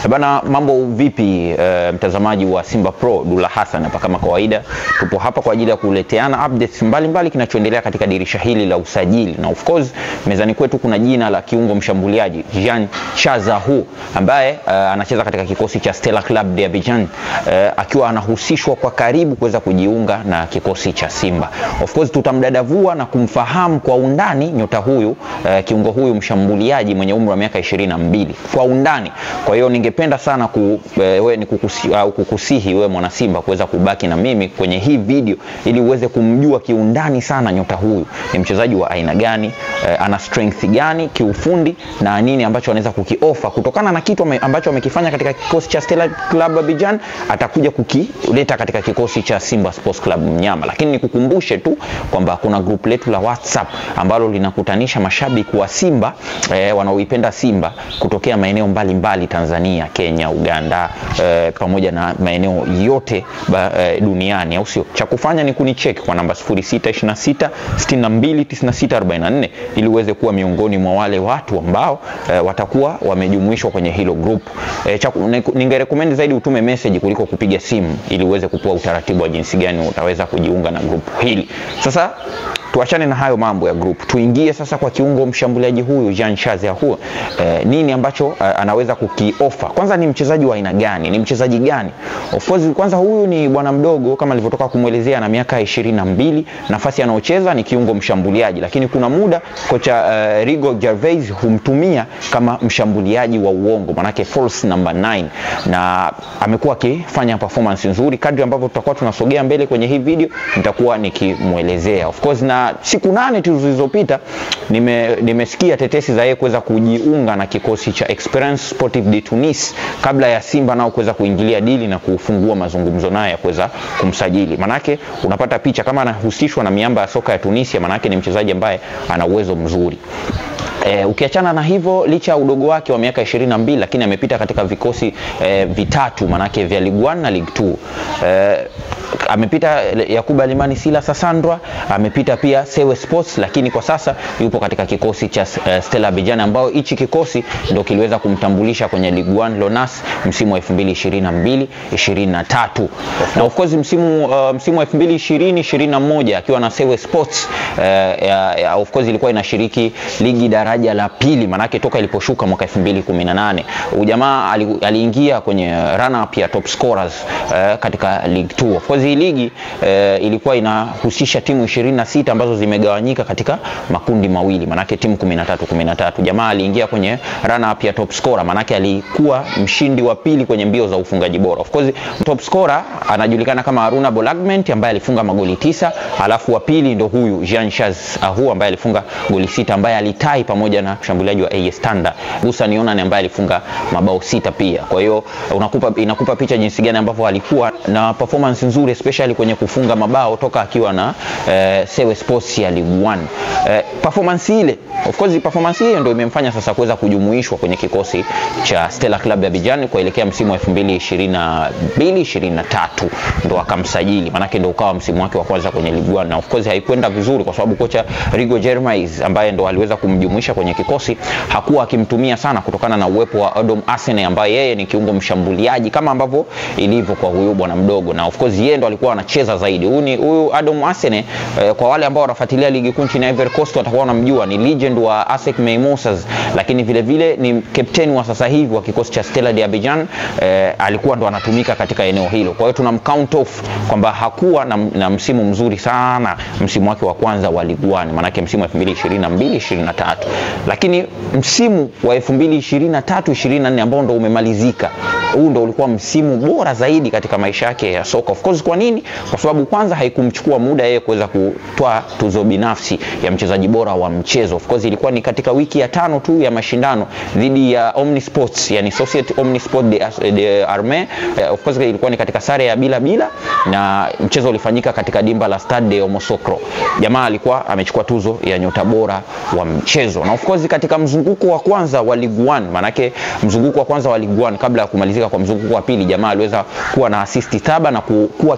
Bana, mambo vipi uh, mtazamaji wa Simba Pro, Dula Hassan hapa kama kawaida. Tupo hapa kwa ajili ya kuleteana updates mbalimbali kinachoendelea katika dirisha hili la usajili, na of course mezani kwetu kuna jina la kiungo mshambuliaji Jean Chazahu ambaye uh, anacheza katika kikosi cha Stella Club de Abidjan uh, akiwa anahusishwa kwa karibu kuweza kujiunga na kikosi cha Simba. Of course tutamdadavua na kumfahamu kwa undani nyota huyu uh, kiungo huyu mshambuliaji mwenye umri wa miaka 22 kwa undani. Kwa hiyo ningependa sana ku, e, we, ni kukusi, au kukusihi wewe mwana Simba kuweza kubaki na mimi kwenye hii video ili uweze kumjua kiundani sana nyota huyu ni mchezaji wa aina gani, e, ana strength gani kiufundi na nini ambacho anaweza kukiofa kutokana na kitu ambacho amekifanya katika kikosi cha Stella Club Abidjan, atakuja kukileta katika kikosi cha Simba Sports Club Mnyama. Lakini nikukumbushe tu kwamba kuna group letu la WhatsApp ambalo linakutanisha mashabiki wa Simba e, wanaoipenda Simba kutokea maeneo mbalimbali Tanzania, Kenya, Uganda e, pamoja na maeneo yote ba, e, duniani, au sio? Cha kufanya ni kunicheck kwa namba 0626 62 96 44 ili uweze kuwa miongoni mwa wale watu ambao e, watakuwa wamejumuishwa kwenye hilo group. E, ningerecommend zaidi utume message kuliko kupiga simu ili uweze kupewa utaratibu wa jinsi gani utaweza kujiunga na group hili. Sasa tuachane na hayo mambo ya group, tuingie sasa kwa kiungo mshambuliaji huyu Jean Charles Ahoua. Eh, nini ambacho eh, anaweza kukiofa? Kwanza ni mchezaji wa aina gani? Ni mchezaji gani? Of course kwanza huyu ni bwana mdogo kama nilivyotoka kumwelezea, na miaka ishirini na mbili. Nafasi anayocheza ni kiungo mshambuliaji, lakini kuna muda kocha uh, Rigo Gervais humtumia kama mshambuliaji wa uongo, manake false number 9, na amekuwa akifanya performance nzuri. Kadri ambavyo tutakuwa tunasogea mbele kwenye hii video nitakuwa nikimwelezea of course na siku nane tu zilizopita nime, nimesikia tetesi za yeye kuweza kujiunga na kikosi cha Esperance Sportive de Tunis kabla ya Simba nao kuweza kuingilia dili na kufungua mazungumzo naye ya kuweza kumsajili. Manake unapata picha kama anahusishwa na miamba ya soka ya Tunisia, manake ni mchezaji ambaye ana uwezo mzuri. E, ukiachana na hivyo licha ya udogo wake wa miaka 22 lakini amepita katika vikosi e, vitatu manake vya Ligue 1 na Ligue 2. E, amepita Yakuba Limani Sila Sasandra, amepita pia Sewe Sports, lakini kwa sasa yupo katika kikosi cha uh, Stella Abidjan ambao hichi kikosi ndio kiliweza kumtambulisha kwenye Ligue 1 Lonas msimu wa 2022 23, na of course msimu uh, msimu wa 2020 21 akiwa na Sewe Sports uh, ya, uh, of course ilikuwa inashiriki ligi daraja la pili, manake toka iliposhuka mwaka 2018 ujamaa aliingia kwenye run up ya top scorers uh, katika Ligue 2 of course hii ligi eh, ilikuwa inahusisha timu 26 ambazo zimegawanyika katika makundi mawili, manake timu 13 13. Jamaa aliingia kwenye run up ya top scorer, manake alikuwa mshindi wa pili kwenye mbio za ufungaji bora. Of course top scorer anajulikana kama Haruna Bolagment ambaye alifunga magoli tisa, alafu wa pili ndo huyu Jean Charles Ahoua ambaye alifunga goli sita, ambaye alitai pamoja na mshambuliaji wa AS Thunder Musa Nionane ambaye alifunga mabao sita pia. Kwa hiyo unakupa inakupa picha jinsi gani ambavyo alikuwa na performance nzuri especially kwenye kufunga mabao toka akiwa na eh, Sewe Sports ya Ligue 1. Eh, performance ile of course performance hiyo ndio imemfanya sasa kuweza kujumuishwa kwenye kikosi cha Stella Club ya Abidjan kuelekea msimu wa 2022 23 ndo akamsajili, manake ndo ukawa msimu wake wa kwanza kwenye Ligue 1 na of course haikwenda vizuri kwa sababu kocha Rigo Gervais ambaye ndo aliweza kumjumuisha kwenye kikosi hakuwa akimtumia sana kutokana na uwepo wa Adam Asene ambaye yeye ni kiungo mshambuliaji kama ambavyo ilivyo kwa huyu bwana mdogo, na of course yeye ndo alikuwa anacheza zaidi. Huyu ni huyu Adam Asene eh, kwa wale ambao wanafuatilia ligi kuu nchini Ivory Coast watakuwa wanamjua, ni legend wa ASEC Mimosas, lakini vile vile ni captain wa sasa hivi wa kikosi cha Stella de Abidjan. Eh, alikuwa ndo anatumika katika eneo hilo, kwa hiyo tuna count off kwamba hakuwa na, na msimu mzuri sana msimu wake wa kwanza wa Ligue 1, maanake msimu wa 2022 23, lakini msimu wa 2023 24 ambao ndo umemalizika huu ndo ulikuwa msimu bora zaidi katika maisha yake ya soka. Of course, kwa nini? Kwa sababu kwanza haikumchukua muda yeye kuweza kutoa tuzo binafsi ya mchezaji bora wa mchezo. Of course, ilikuwa ni katika wiki ya tano tu ya mashindano dhidi ya Omnisports, yani Societe Omnisport de, de Arme. Uh, of course ilikuwa ni katika sare ya bila bila, na mchezo ulifanyika katika dimba la Stade de Yamoussoukro. Jamaa alikuwa amechukua tuzo ya nyota bora wa mchezo, na of course katika mzunguko wa kwanza wa Ligue 1, manake mzunguko wa kwanza wa Ligue 1 kabla ya kumalizika kwa mzunguko wa pili, jamaa aliweza kuwa na assist saba na kuwa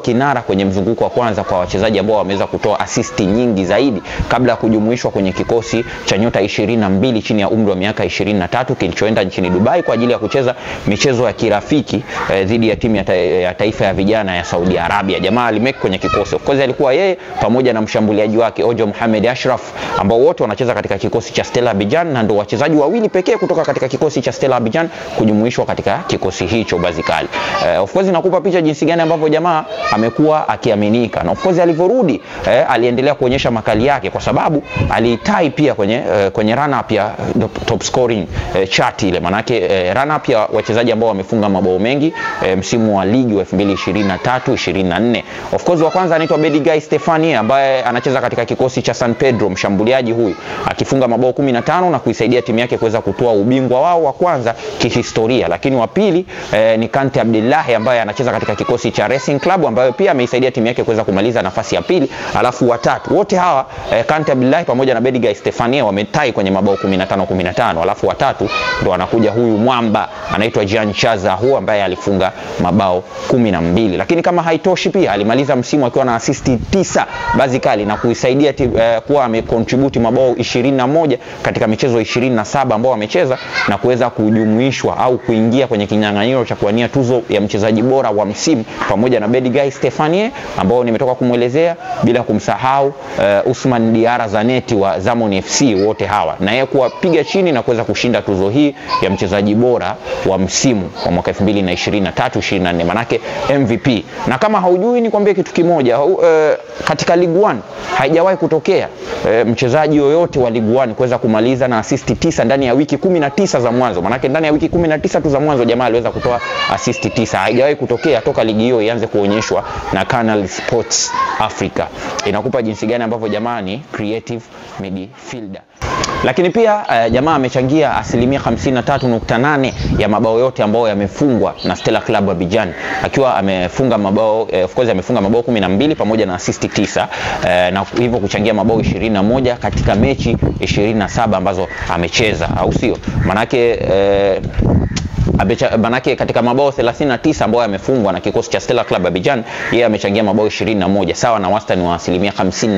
kinara kwenye mzunguko wa kwanza kwa wachezaji ambao wameweza kutoa asisti nyingi zaidi kabla ya kujumuishwa kwenye kikosi cha nyota 22 chini ya umri wa miaka 23 kilichoenda nchini Dubai kwa ajili ya kucheza michezo ya kirafiki eh, dhidi ya timu ya, ta ya taifa ya vijana ya Saudi Arabia. Jamaa alimake kwenye kikosi. Of course alikuwa yeye pamoja na mshambuliaji wake Ojo Mohamed Ashraf ambao wote wanacheza katika kikosi cha Stella Abidjan na ndio wachezaji wawili pekee kutoka katika kikosi cha Stella Abidjan kujumuishwa katika kikosi hicho Bazikali. Eh, of course inakupa picha jinsi gani ambavyo jamaa amekuwa akiaminika. Na of course alivyorudi eh, aliendelea kuonyesha makali yake kwa sababu alitai pia kwenye eh, kwenye run up ya top scoring eh, chart ile. Manake eh, run up ya wachezaji ambao wamefunga mabao mengi eh, msimu wa ligi wa 2023 24. Of course wa kwanza anaitwa Bedigai Stefani ambaye anacheza katika kikosi cha San Pedro, mshambuliaji huyu akifunga mabao 15 na kuisaidia timu yake kuweza kutoa ubingwa wao wa kwanza kihistoria. Lakini wa pili eh, ni Kante Abdullahi ambaye anacheza katika kikosi cha Racing Club ambayo pia ameisaidia timu yake kuweza kumaliza nafasi ya pili. Alafu watatu wote hawa eh, Kante Abdullahi pamoja na Bedigai Stefani wametai kwenye mabao 15 15. Alafu watatu ndo anakuja huyu mwamba anaitwa Jean Chaza hu ambaye alifunga mabao kumi na mbili. Lakini kama haitoshi pia alimaliza msimu akiwa na asisti tisa Bazikali na kuisaidia eh, kuwa amecontribute mabao 21 katika michezo 27 ambao amecheza na kuweza kujumuishwa au kuingia kwenye kinyang'anyiro cha kuwania tuzo ya mchezaji bora wa msimu pamoja na Bedigai Stefanie ambao nimetoka kumwelezea, bila kumsahau uh, Usman Diara Zaneti wa Zamon FC, wote hawa na yeye kuwapiga chini na kuweza kushinda tuzo hii ya mchezaji bora wa msimu wa mwaka 2023 24, manake MVP. Na kama haujui nikwambie kitu kimoja, uh, katika Ligue 1 haijawahi kutokea uh, mchezaji yoyote wa Ligue 1 kuweza kumaliza na asisti tisa ndani ya wiki 19 za mwanzo. Manake ndani ya wiki 19 tu za mwanzo jamaa aliweza kutoa asisti tisa. Haijawahi kutokea toka ligi hiyo ianze kuonyeshwa na Canal Sports Africa. Inakupa jinsi gani ambavyo jamaa ni creative midfielder lakini pia uh, jamaa amechangia asilimia 53.8 ya mabao yote ambayo yamefungwa na Stella Club Abidjan akiwa amefunga mabao uh, of course amefunga mabao 12 pamoja na assist 9 uh, na hivyo kuchangia mabao 21 katika mechi 27 ambazo amecheza, au sio? Manake uh, Abecha, manake katika mabao 39 ambayo yamefungwa na kikosi cha Stella Club Abidjan, yeye amechangia mabao 21 sawa na wastani wa asilimia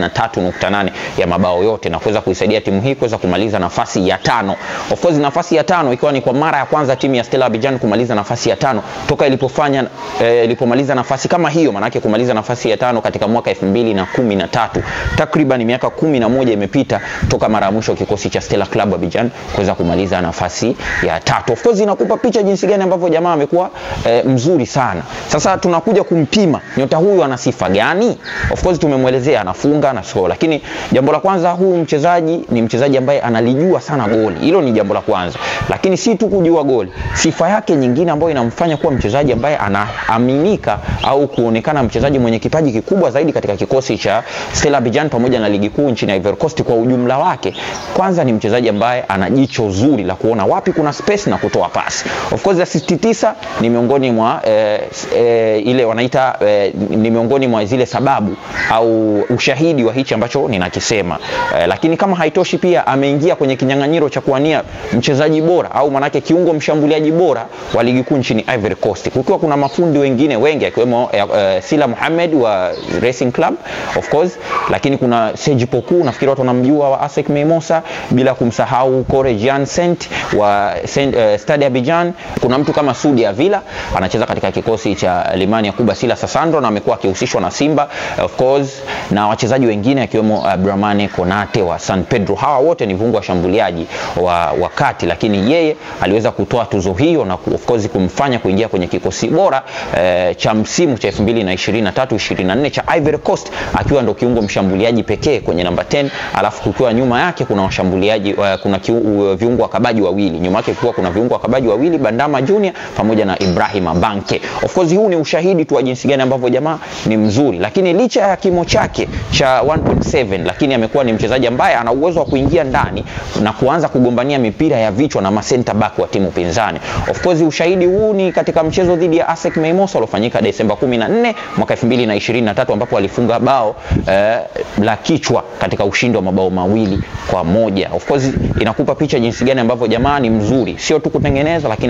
53.8 ya mabao yote na kuweza kuisaidia timu hii kuweza kumaliza nafasi ya tano. Of course nafasi ya tano ikiwa ni kwa mara ya kwanza timu ya Stella Abidjan kumaliza nafasi ya tano toka ilipofanya eh, ilipomaliza nafasi kama hiyo, manake kumaliza nafasi ya tano katika mwaka 2013. Takriban miaka 11 imepita toka mara ya mwisho kikosi cha Stella Club Abidjan kuweza kumaliza nafasi ya tatu. Of course inakupa picha jinsi gani ambavyo jamaa amekuwa e, mzuri sana. Sasa tunakuja kumpima nyota huyu ana sifa gani? Of course tumemwelezea anafunga na score, lakini jambo la kwanza, huyu mchezaji ni mchezaji ambaye analijua sana goli. Hilo ni jambo la kwanza, lakini si tu kujua goli, sifa yake nyingine ambayo inamfanya kuwa mchezaji ambaye anaaminika au kuonekana mchezaji mwenye kipaji kikubwa zaidi katika kikosi cha Stella Abidjan pamoja na ligi kuu nchini Ivory Coast kwa ujumla wake. Kwanza ni mchezaji ambaye ana jicho zuri la kuona wapi kuna space na kutoa pasi. Of course assist tisa ni miongoni mwa eh, eh, ile wanaita eh, ni miongoni mwa zile sababu au ushahidi wa hichi ambacho ninakisema eh, lakini kama haitoshi pia ameingia kwenye kinyang'anyiro cha kuwania mchezaji bora au manake kiungo mshambuliaji bora wa ligi kuu nchini Ivory Coast, kukiwa kuna mafundi wengine wengi akiwemo eh, eh, Sila Mohamed wa Racing Club of course, lakini kuna Serge Poku nafikiri watu wanamjua wa ASEC Mimosa, bila kumsahau Kore Jansent wa Saint, eh, Stade Abidjan kuna mtu kama Sudi Avila anacheza katika kikosi cha Limani ya Kuba Sila Sasandro na amekuwa akihusishwa na Simba of course, na wachezaji wengine akiwemo uh, Bramane Konate wa San Pedro. Hawa wote ni viungo washambuliaji wa wakati, lakini yeye aliweza kutoa tuzo hiyo na of course kumfanya kuingia kwenye kikosi bora eh, cha msimu cha 2023 24 cha Ivory Coast akiwa ndo kiungo mshambuliaji pekee kwenye namba 10, alafu kukiwa nyuma yake kuna washambuliaji uh, kuna kiu, uh, viungo wakabaji wawili nyuma yake kukiwa kuna viungo wakabaji wawili Bandama Junior pamoja na Ibrahim Abanke. Of course huu ni ushahidi tu wa jinsi gani ambavyo jamaa ni mzuri, lakini licha ya kimo chake cha 1.7 lakini amekuwa ni mchezaji ambaye ana uwezo wa kuingia ndani na kuanza kugombania mipira ya vichwa na masenta back wa timu pinzani. Of course ushahidi huu ni katika mchezo dhidi ya ASEC Mimosas uliofanyika Desemba 14 mwaka 2023 ambapo alifunga bao eh, la kichwa katika ushindi wa mabao mawili kwa moja. Of course inakupa picha jinsi gani ambavyo jamaa ni mzuri, sio tu kutengeneza lakini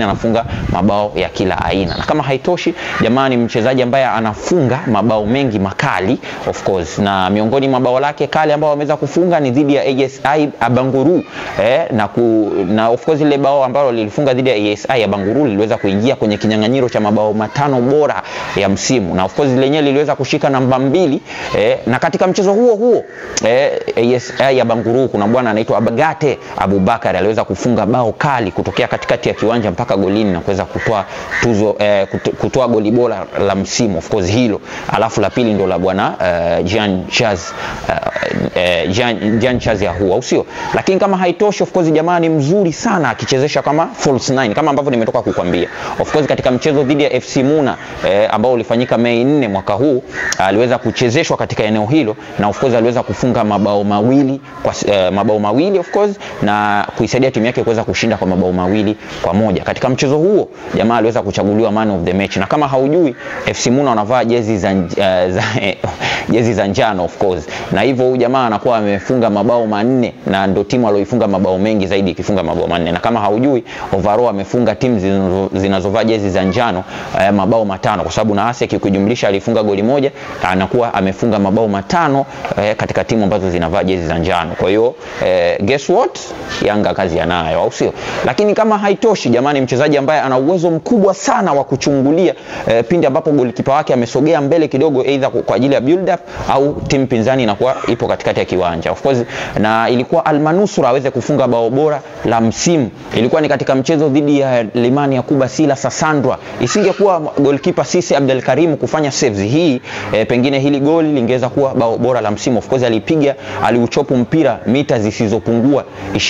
lakini anafunga mabao ya kila aina. Na kama haitoshi, jamaa ni mchezaji ambaye anafunga mabao mengi makali of course, na miongoni mwa bao lake kali ambao ameweza kufunga ni dhidi ya ASI Abanguru eh, na, ku, na of course ile bao ambalo lilifunga dhidi ya ASI Abanguru liliweza kuingia kwenye kinyang'anyiro cha mabao matano bora ya msimu, na of course lenyewe liliweza kushika namba mbili eh, na katika mchezo huo huo eh, ASI Abanguru kuna bwana anaitwa Abagate Abubakar aliweza kufunga bao kali kutokea katikati ya kiwanja mpaka golini na kuweza kutoa tuzo eh, kutoa goli bora la msimu of course hilo, alafu la pili ndo la bwana uh, Jean Chaz uh, uh, Jean, Jean Chaz ya huo au sio? Lakini kama haitoshi, of course jamaa ni mzuri sana akichezesha kama false nine kama ambavyo nimetoka kukwambia. Of course katika mchezo dhidi ya FC Muna eh, ambao ulifanyika Mei 4 mwaka huu aliweza kuchezeshwa katika eneo hilo na of course aliweza kufunga mabao mawili kwa eh, mabao mawili of course na kuisaidia timu yake kuweza kushinda kwa mabao mawili kwa moja. Katika mchezo huo jamaa aliweza kuchaguliwa man of the match, na kama haujui FC Muna wanavaa jezi za, uh, za jezi za njano of course, na hivyo huyu jamaa anakuwa amefunga mabao manne na ndo timu aliyoifunga mabao mengi zaidi ikifunga mabao manne, na kama haujui overall amefunga timu zinazovaa jezi za njano uh, mabao matano, kwa sababu na Asec ukijumlisha alifunga goli moja, anakuwa amefunga mabao matano uh, katika timu ambazo zinavaa jezi za njano. Kwa hiyo uh, guess what, Yanga kazi yanayo, au sio? Lakini kama haitoshi, jamani, mchezaji ambaye ana uwezo mkubwa sana wa kuchungulia uh, pindi ambapo golikipa wake amesogea mbele kidogo, either kwa ajili ya build up au timu pinzani inakuwa ipo katikati ya kiwanja of course, na ilikuwa almanusura aweze kufunga bao bora la msimu. Ilikuwa ni katika mchezo dhidi ya Limani Yakuba Sila Sasandra. Isingekuwa goalkeeper Sisi Abdel Karim kufanya saves hii e, pengine hili goli lingeweza kuwa bao bora la msimu. Of course alipiga, aliuchopu mpira mita zisizopungua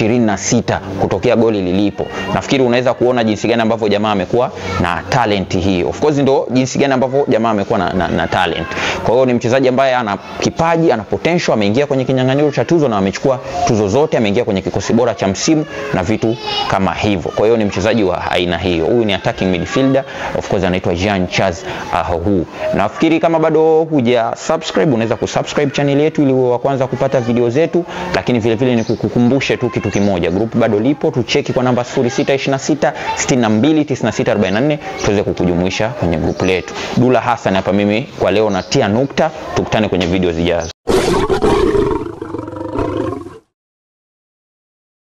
26 kutokea goli lilipo. Nafikiri unaweza kuona jinsi gani ambavyo jamaa amekuwa na talent hii. Of course ndo jinsi gani ambavyo jamaa amekuwa na, na, na talent. Kwa hiyo ni mchezaji ambaye ana kipaji, ana potential, ameingia kwenye kinyang'anyiro cha tuzo na amechukua tuzo zote, ameingia kwenye kikosi bora cha msimu na vitu kama hivyo. Kwa hiyo ni mchezaji wa aina hiyo. Huyu ni attacking midfielder, of course anaitwa Jean Charles Ahohu. Nafikiri kama bado huja subscribe, unaweza kusubscribe channel yetu ili uwe wa kwanza kupata video zetu, lakini vile vile ni kukukumbushe tu kitu kimoja, group bado lipo, tucheki kwa namba 0626 62 96 44 tuweze kukujumuisha kwenye group letu. Dula Hassan hapa mimi kwa leo natia nukta, tukutane kwenye video zijazo.